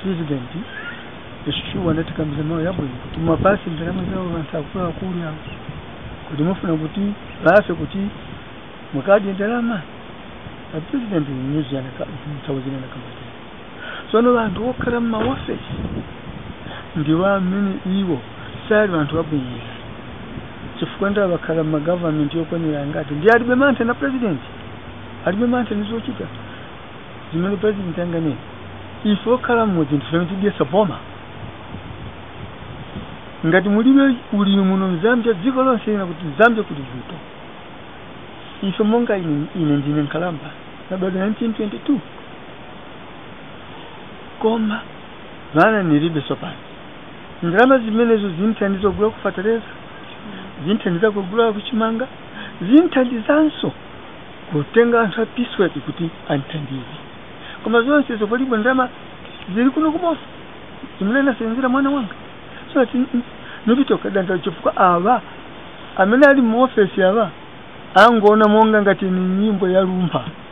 president eshuwa natikambiza mawu yabwino kuti mumapasi ndalama zawo vantu akuluakulu awo kuti mufuna kuti vafe kuti mukadye ndalama apresident nyuziyanakauzinanakambazini sono vantu okhala mumaofesi ndiwo amene iwo sali vantu vabwinira chifukwa ndiwo vakhala mumagavamenti yokwanira ngati ndi alibe mantha na president alibe mantha nizochita zimene president anganene ife okhala mmodzi ndifene tidyesa boma ngati mulibe ulimi muno mzambia dziko lonse lina kuti zambia kuti vuto ife monga ine, ine ndine nkalamba nabadwa 1922 koma vana nilibe sopano ndalama zimenezo zinthandiza kugula kufatereza zinthandiza kugula kuchimanga zinthandizanso kutenga anthu apisweki kuti anthandize koma zonse izo palipo ndalama zili kuno kumosa zimene nasenzera mwana wanga so ati nipitoka danda chifukwa ava amene ali mu ofesi ava angoona monga ngati ni nyimbo ya lumpha